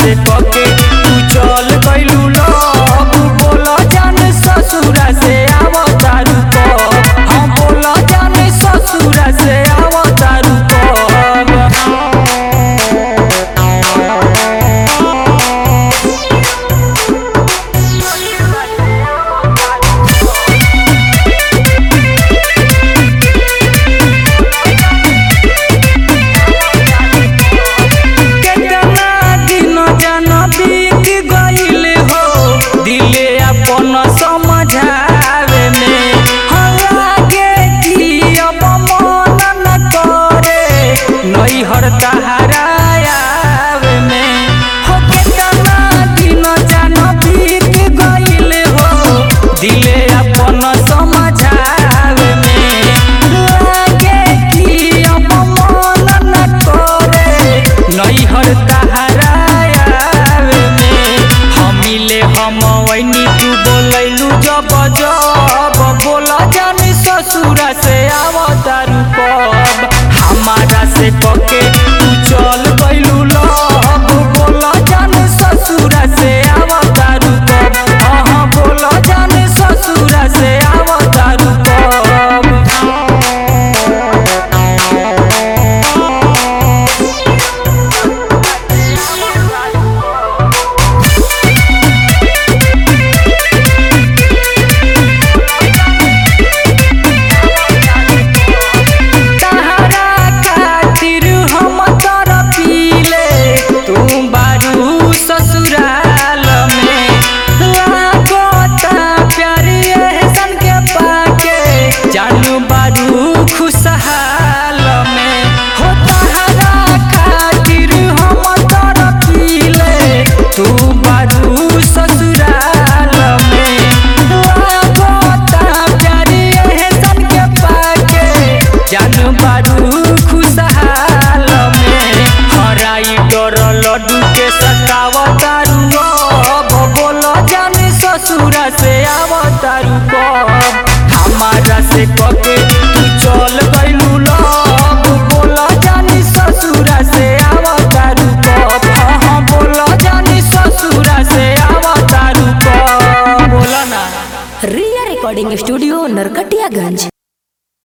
से पके तू चल गइलू लब बोल जान ससुरा से आव तारू कब हम बोल जान ससुरा से आव तारू कब केतना दिन जन बीत गइल हो दिले अपन समझावे में हलागे कि अब मन न करे नैहर तहारा आवे में हो केतना दिन जन बीत गइल हो दिले अपन समझावे में लागे कि अब मन न करे नैहर तहारा आवे में हमिले हम वैनी तू बोलैलू जब जब बोल जानी ससुरा से आव तारू कब हमारा से पके तू चल गइलू लब बोल जानी ससुरा से आव तारू कब हाँ बोल जानी ससुरा से आव तारू कब तहरा खातिर हम तरपीले तू बारू ससुराल में लागता प्यार एहसन के पाके जानू बारू खुशहाल में हो तहरा खातिर हम तरपीले तू बारू ससुराल में लागता प्यार एहसन के पाके जानू बारू खुशहाल में हराई डर लड्डू के सतावतारू अब बोल जानी ससुरा से आवतारू कब हमारा से पके तू चल गइलू लब बोल जानी ससुरा से आवतारू कब हाँ हाँ बोल जानी ससुरा से आवतारू कब बोला ना रिया रिकॉर्डिंग स्टूडियो नरकटियागंज